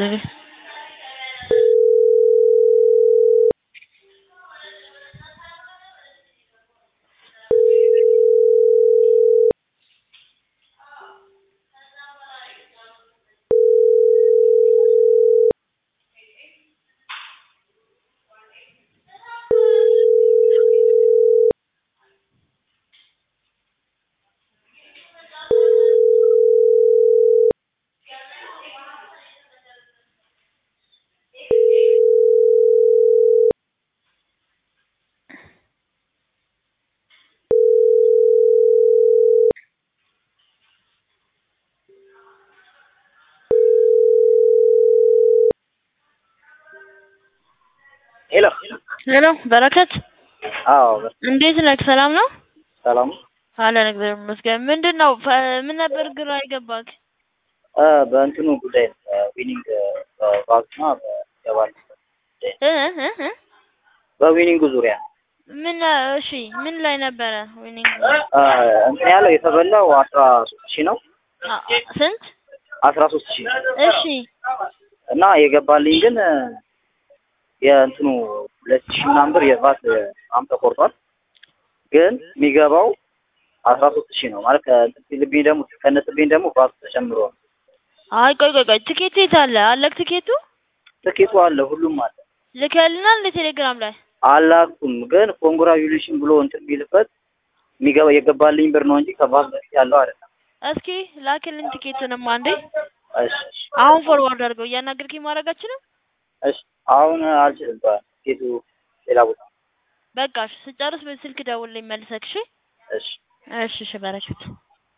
ለኔ ሄሎ ሄሎ በረከት አዎ እንዴት ነህ? ሰላም ነው ሰላም አለን እግዚአብሔር ይመስገን። ምንድን ነው ፈ- ምን ነበር ግራ የገባክ? እ በእንትኑ ጉዳይ ዊኒንግ በባክና በገባል እ እ እ በዊኒንጉ ዙሪያ ምን እሺ ምን ላይ ነበረ? ዊኒንግ እ እንትን ያለው የተበላው አስራ ሶስት ሺህ ነው አ- አ- ስንት? አስራ ሶስት ሺህ እሺ እና የገባልኝ ግን እ የእንትኑ ሁለት ሺህ ምናምን ብር የቫት አም ተቆርጧል። ግን የሚገባው አስራ ሶስት ሺህ ነው ማለት ከእንትን ሲልብኝ ደግሞ ከነስብኝ ደግሞ ቫት ተጨምሯል። አይ ቆይ ቆይ ቆይ ትኬቱ የት አለ? አለክ ትኬቱ? ትኬቱ አለ ሁሉም አለ ልከልናል እንደ ቴሌግራም ላይ አላኩም ግን ኮንግራጁሌሽን ብሎ እንትን የሚልበት የሚገባ የገባልኝ ብር ነው እንጂ ከቫት በፊት ያለው አይደለም። እስኪ ላክልን ትኬቱንም አንዴ። እሺ አሁን ፎርዋርድ አድርገው እያናገርክኝ ማድረጋችንም እሺ አሁን አልችልም። ትኬቱ ሌላ ቦታ በቃ እሺ፣ ስጨርስ በስልክ ደውልልኝ መልሰክ። እሺ እሺ እሺ እሺ በረከት